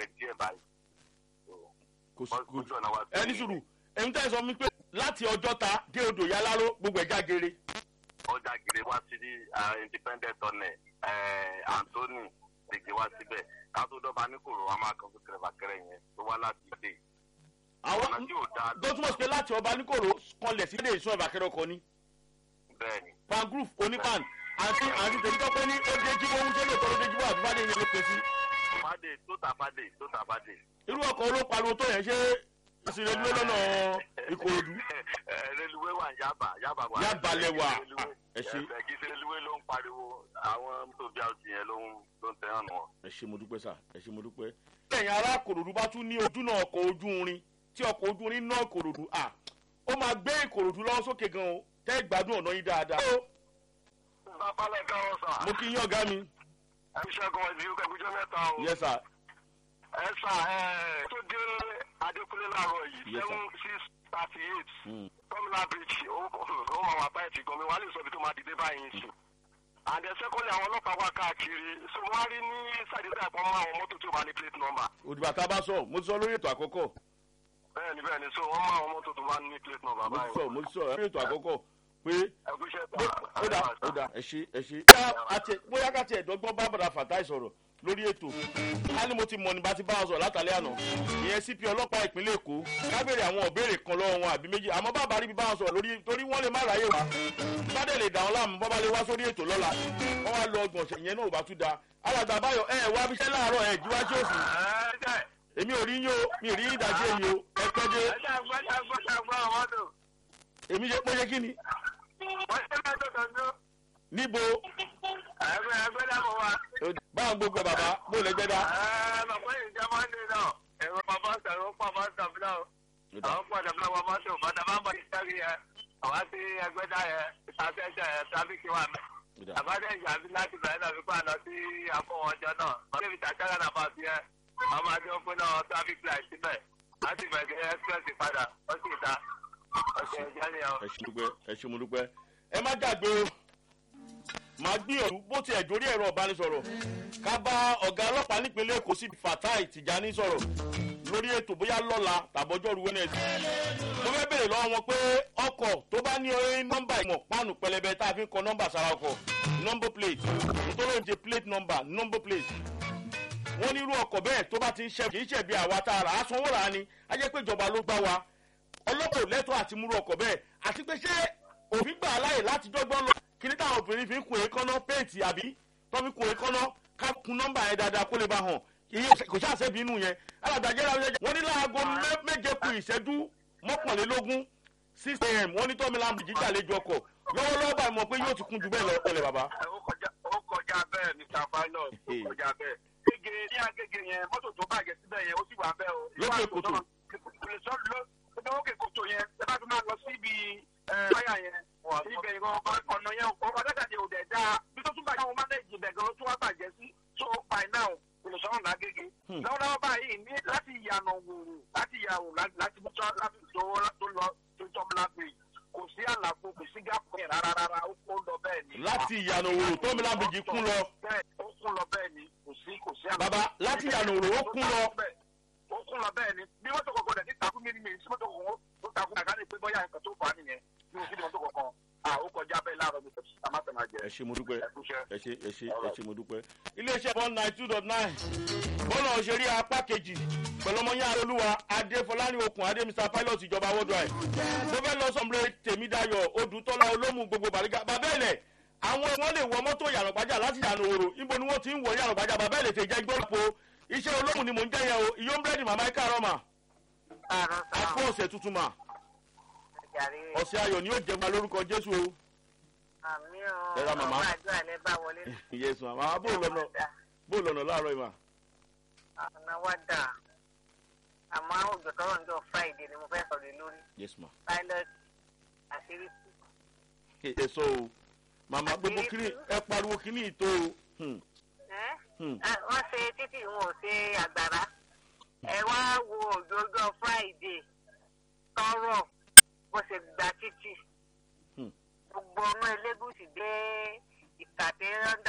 rẹ̀ díẹ̀ báyìí. kò sí Wọ́n- kò ojú ọ̀nà wa sí- ẹni sùúrù ẹni tẹ́ ẹ sọ mi pé láti ọjọ́ta dé odò yáláró gbogbo ẹ̀ jágere ọjà gèrè wá sí ní ah, independent ọ̀nẹ̀ anthony gbègbè wá síbẹ̀ kátó dọ́ba ní kòrò wa máa kan fún kẹrẹ̀fàkẹrẹ yẹn tó wá láti ilé. àwọn ọ̀nà tí ò dáa tó túmọ̀ sí pé láti ọba níkòrò kanlẹ̀ sí ilé ìṣọ́ ìbàkẹ́rẹ́ ọkọ ni bẹ́ẹ̀ ni. pan group onípan àti àti tèmi tó pé ní ó dé jíbó ohun tó lè tọ́ ló dé jíbó àbí fàdé yẹn ló pè sí fàdé tó tà fàdé tó tà fàdé. irú ọkọ̀ olópariwo tó yẹn ṣé ìsìnrẹ́dúró lọ́nà ìkòròdú Ẹ, reluwé wà ní yaba yaba wà. Yaba lẹ wà. Reluwé. Ẹ ṣé. Ẹ, kì í ṣe reluwé ló ń pariwo àwọn tó bí àwọn yẹn ló ń ló ń tẹ̀hán wọn. ẹ ṣe mo dúpẹ́ sà ẹ ṣe mo dúpẹ́. lẹ́yìn ará kòròdú bá tún ní ojú náà ọkọ̀ ojú irin tí ọkọ̀ ojú irin náà kòròdú à ó máa gbé ìkòròdú lọ́wọ́ sókè gan o tẹ́ ìgbádùn ọ̀nà yín dáadáa. babalẹ̀ káwọn sà. mo kí yín ọ̀gá mi. ẹ ṣẹ́gun ẹ̀dí ẹgbẹ́jọ́ mẹ́ta o. yes sir ẹ sà ẹ tó dé adékúnlé láàárọ̀ yìí Yes, sir. seven six thirty eight Hmm. tọ́mìlà bridge ó ó máa wà báyìí ti gan mi wà á lè sọ ibi tó máa dìde báyìí sí. and then secondly àwọn ọlọ́pàá wà káàkiri so wọ́n á rí ní sàdédé àpọ̀ mọ́ àwọn mọ́tò tó bá ní plate number. òdìbò tá a bá sọ mo ti sọ lórí ètò àkọ́kọ́ bẹ́ẹ̀ni bẹ́ẹ̀ni so wọ́n mọ àwọn mọ́tò tó bá ní plate number mo ti báyìí. sọ mo ti sọ lórí ètò àkọ́kọ́ pé ẹgbẹ́sẹ̀ bó- ó dà ó dà ẹ ṣe ẹ ṣe. bóyá àti- bóyá ká tiẹ̀ dọ́gbọ́n bá bàdà fàtáì sọ̀rọ̀ lórí ètò ká ní mo ti mọ̀ nígbà tí bá wọn sọ̀rọ̀ látàlẹ́ àná ìyẹn cp ọlọ́pàá ìpínlẹ̀ èkó ká béèrè àwọn òbéèrè kan lọ́wọ́ wọn àbí méjì àmọ́ bàbá rí bí bá wọn sọ̀rọ̀ lórí torí wọ́n lè má ráyè wá bádẹ́ lè dà wọn láàmú bọ́ bá lè wá sórí ètò lọ́la wọ́n wá lọ ọgbọ̀n ṣẹ̀ ìyẹn náà ò bá tún da alàgbà báyọ̀ ẹ wá bíṣẹ́ láàárọ̀ ẹ jí wá sí òsì èmi ò rí yín o mi ò rí yín ìdájọ́ èyí o ẹ pẹ́ dé èmi ṣe pé ṣe kí ni níbo báwọn gbogbo ẹ bàbá bó lè gbẹ dá. àwọn padà bí wọn bá tó bàtà bá ń bọ ìsáré yẹn àwọn àti ẹgbẹ́dá yẹn ìtàkẹ́jọ yẹn tráfíkì wà mẹ́. àbádẹ́ ìjàmbí láti bẹ̀rẹ̀ náà fipá lọ sí àfọwọ́jọ náà wọ́n débi tàkàrà náà bá fi ẹ́ ọmọ adé ó pé náà traffic light síbẹ̀ láti bẹ̀rẹ̀ express padà ó sì ta ọ̀sẹ̀ ìjẹ́ ni ọ. ẹ ṣe dúpẹ́ ẹ ṣe mo dúpẹ́ ẹ má gbàgbé o màá gbìyànjú bó tiẹ̀ jórí ẹ̀rọ ìbánisọ̀rọ̀ ká bá ọ̀gá ọlọ́pàá nípínlẹ̀ èkó sí fatai tìjání sọ̀rọ̀ lórí ètò bóyá lọ́la tàbọ́jọ́rú wẹ́nẹ̀sì mo fẹ́ bèrè lọ́wọ́ wọn pé ọkọ̀ tó bá ní orí nọ́mbà ìmọ̀ páànù pẹlẹbẹ tá a fi ń kọ nọ́mbà sára ọkọ̀ nọ́mbà plate nítorí oúnjẹ plate number nọ́mbà plate wọ́n ní irú ọkọ̀ bẹ́ẹ̀ tó bá ti ń ṣe kì í ṣe bí àwa tá a rà á sanwó rà á ni á jẹ́ pé ìjọba ló gbá wa ọlọ́pàá ò lẹ́tọ̀ọ́ àti múrú ọkọ̀ bẹ́ẹ̀ àti pé ṣé òfin gbà á láyè láti dọ́gbọ́n lọ kí ní táwọn obìnrin fi ń kun èékánná péètì àbí tó fi kun èékánná ká kun nọ́mbà yẹn dáadáa kó lè bá hàn iye kò ṣáà ṣẹ́bi inú yẹn alàgbàjẹ́ la wọ́n ní láago mẹ́- méje ku ìṣẹ́jú mọ́kànlélógún six am wọ́n ní tọ́mi láàmú jíjà lẹ́jọ́ ọkọ̀ lọ́wọ́lọ́wọ́ báyìí mọ̀ pé yóò ti kun jù bẹ́ẹ̀ lọ ọ̀lẹ̀ bàbá. ó kọjá ó kọjá bẹ́ẹ̀ mr pilot ó kọjá bẹ́ẹ̀. gègé ní agége yẹn mọ́tò tó bàjẹ́ síbẹ̀ yẹn ó sì wà bẹ́ẹ̀ o. Lókè kòtò. lè sọ ló ló lókè kòtò yẹn ẹ bá tún máa lọ síbi wáyà yẹn ibẹ̀ ìwọ̀n ọ̀nà yẹn ọ̀pọ̀ adájàde ò dẹ̀ dáa bí tó tún bàjẹ́ àwọn mánéèjì ibẹ̀ gan ló tún wá bàjẹ́ sí so by now kò lè sọ̀rọ̀ lágége. lọ́wọ́lọ́wọ́ báyìí ní láti ìyànà wòrò láti ìyàwó láti mọ́tò láti tó lọ tó tọ́mùlá pé kò sí àlàfo kò sí gáàpù yẹn rárá rárá ó kó lọ bẹ́ẹ̀ ni láti ìyànà òwò tọ́mi láàmú jí kún lọ bẹ́ẹ̀ ó kún lọ bẹ́ẹ̀ ni kò sí kò sí àná. bàbá láti ìyànà òwò ó kún lọ ó kún lọ bẹ́ẹ̀ ni bí mọ́tò kọ̀ọ̀kan dẹ̀ ní takú mi ni mi sí mọ́tò kọ̀ọ̀kan ó takú kàkà ní pé bọ́yá nǹkan tó fà á nìyẹn bí mo sí ní mọ́tò kọ̀ọ̀kan à ó kọjá bẹ́ẹ̀ láàárọ̀ mi tẹ̀sí àmà tẹ̀ máa jẹ. ẹ ṣe mo dúpẹ́ ẹ kúṣẹ́. ẹ ṣe ẹ ṣe ẹ ṣe mo dúpẹ́. iléeṣẹ́ one nine two dot nine bọ́lá òṣèré apá kejì pẹ̀lú ọmọ yẹn arólúwa adéfọláni okùn adé mr pilot ìjọba worldwide mo fẹ́ lọ sọ̀mùlẹ̀ tèmídayọ̀ odùtọ́lá olómù gbogbo bàrígà bàbá ẹ̀lẹ̀ àwọn wọn lè wọ mọ́tò yàrá láti yàrá òrò ibo ni wọ́n ti ń wọ yàrá bàbá ẹ̀lẹ̀ tẹ̀ jẹ́ gbọ́dọ̀ iṣẹ́ olómù ni mò ń jẹ́ yẹn o ìyó búrẹ́dì màmá ẹ̀ka àrọ́ mà àpò ọ̀sẹ̀ tuntun mà ọ̀sẹ̀ ayọ̀ ni yóò jẹ́ ma lórúkọ jésù o àmì Ẹ ra màmá. ọmọ àdúrà lẹ bá wọlé yẹsùn àmà bó lọ́nà bó lọ́nà láàárọ̀ yìí mà. ọ̀nà wa dà àmọ́ òjò tọrọ ń jọ friday ni mo fẹ́ sọ̀rọ̀ lórí yes ma. pilot àṣírí tú. ẹ sọ o màmá gbogbo kiri ẹ pariwo kiri ìtò o. Hmm, Ẹ́? hmm. Ah, wọ́n ṣe títì wọn ò ṣe àgbàrá ẹ wá wo òjò ọjọ́ friday tọrọ bó ṣe gba títì Hmm. gbogbo ọmọ elégùsì dé ìkàtẹ́